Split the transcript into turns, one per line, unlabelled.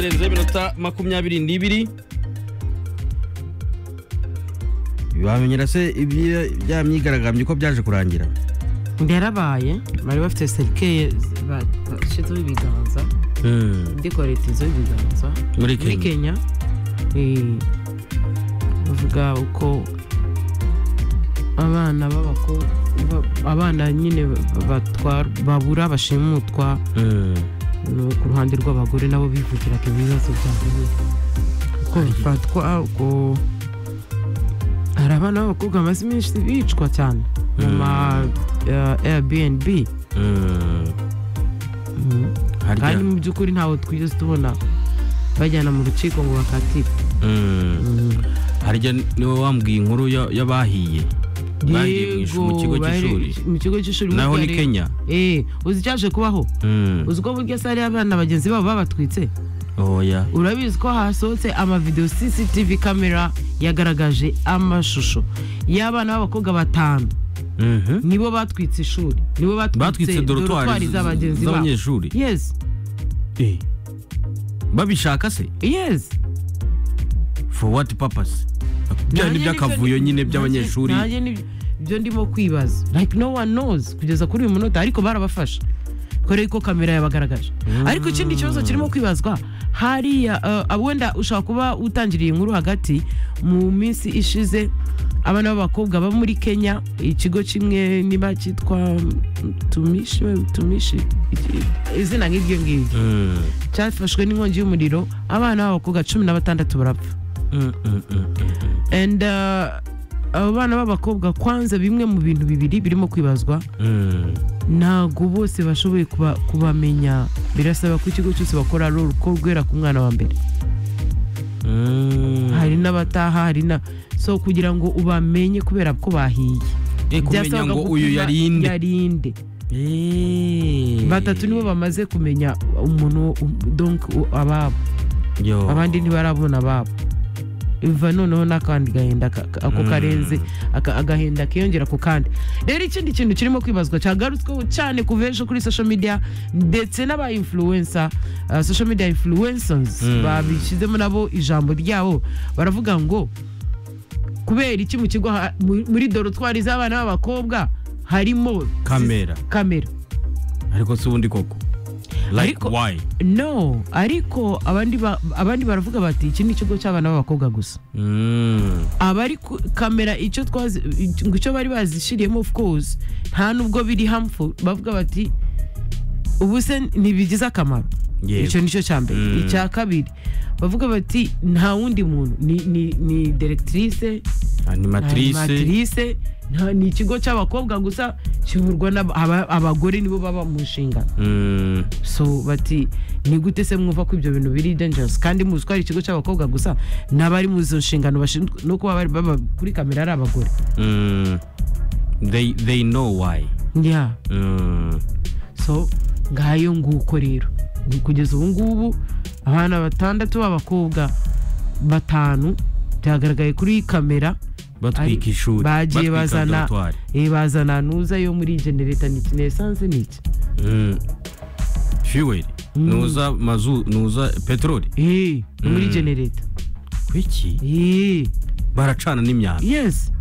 zirenze iminota makumyabiri n'ibiri bamenyera se ibyi- bya myigaragambyo ko byaje kurangira
byarabaye bari bafite serikeye bashizeho ibiganza dekoretizo y'ibiganza
Muri
muri
Kenya.
kenya eh, bavuga uko abana b'abakobwa abana nyine batwar- babura bashimutwa no ku ruhande rw'abagore nabo bivugiraga ibibazo byabo nyine uko bifatwa uko hari abana b'abakobwa bamaze iminsi bicwa cyane mu ma airbnb Mm.
Harya-
kandi mu by'ukuri ntawe twigeze tubona bajyana mu rukiko ngo bakatire
harya niwe wambwiye inkuru ya- y'abahiye bahiye mu ish- mu kigo
Yego, bari-
cy'ishuri
mu kigo cy'ishuri
naho
burya
ni
rero-
kenya
Eh, uzi icyaje kubaho
Mm.
uzi ko burya sare abana bagenzi babo babatwitse
oya
urabizi ko hasohotse amavidewo cctv kamera yagaragaje amashusho y'abana b'abakobwa batanu
Mhm.
nibo batwitse ishuri nibo
batwitse
batwitse dorotwari
dorotwari
z'abagenzi babo
z'abanyeshuri
yes
Eh. babishaka se
yes
for what purpose byari
Nanjye
iby'akavuyo
nibyo-
nyine
nanjye-
by'abanyeshuri
nanjye nibyo- ibyo ndimo kwibaza like no one knows kugeza kuri uyu munota ariko barabafasha kubera ko kamera yabagaragaje ariko ikindi kibazo kirimo kwibazwa hariya eh, wenda ushobora kuba utangiriye inkuru hagati mu minsi ishize abana b'abakobwa bo muri kenya ikigo kimwe niba cyitwa mm, tumishi tumishi iki- izina nk'iryo ngiryo
Mm.
cyafashwe n'inkongi y'umuriro abana b'abakobwa cumi na batandatu barapfa
Mm, mm, mm, mm, mm.
and uh, abo bana b'abakobwa kwanza bimwe mu bintu bibiri birimo kwibazwa
Mm.
ntabwo bose bashoboye kuba- kubamenya birasaba ko ikigo cyose bakora rol ko rwera ku mwana wa mbere
Mm.
hari n'abataha hari na so kugira ngo ubamenye kubera ko bahiye
Eh, kumenya
Byasabaga
ngo
gupima
uyu yarinde
yarinde batatu nibo bamaze kumenya umuntu um- donc u- ababo abandi ntibarabona ababo biva noneho n'akandi gahenda ka- ka- ako
Mm.
karenze aka- agahenda kiyongera ku kandi rero ikindi kintu kirimo kwibazwa cyagarutsweho cyane kuva ejo kuri social media ndetse n'aba influencer uh, social media influencers
Mm.
babishyizemo nabo ijambo ryabo baravuga ngo kubera iki mu kigo ha- mu- muri dorotwari z'abana b'abakobwa harimo
kamera
kamera
ariko si ubundi koko like
Ariko-
why
no ariko abandi ba- abandi baravuga bati iki ni ikigo cy'abana b'abakobwa gusa
Mm.
abari ku- kamera icyo twazi ngo icyo bari bazishiriyemo of course nta nubwo biri harmful bavuga bati ubu se ntibigize akamaro
Yego.
icyo nicyo cya mbere
Mm.
icya kabiri bavuga bati nta wundi muntu ni ni ni directrice nta
animatrice
animatrice, nta ni ikigo cy'abakobwa gusa kiburwa n'abagore nibo baba mu nshingano
Mm.
so bati ni gute se mwumva ko ibyo bintu biri dangerous kandi muzi ko ari ikigo cy'abakobwa gusa n'abari mu izo nshingano bashinzwe no kuba bari baba kuri kamera ari abagore
Mm. they they know why
yeah.
Mm.
so ngayo nguko rero Ni kugeza ubu ngubu abana batandatu b'abakobwa batanu byagaragaye kuri kamera
batwika
Ari-
ishuri
bagiye
batwika
bazana
dortoir.
eh, bazana nuza yo muri genereta niki nesanse niki
Mm. fuel nuza mazu nuza peteroli
eh, ni muri
Mm.
genereta
kwiki
eh,
baracana n'imyanda
yes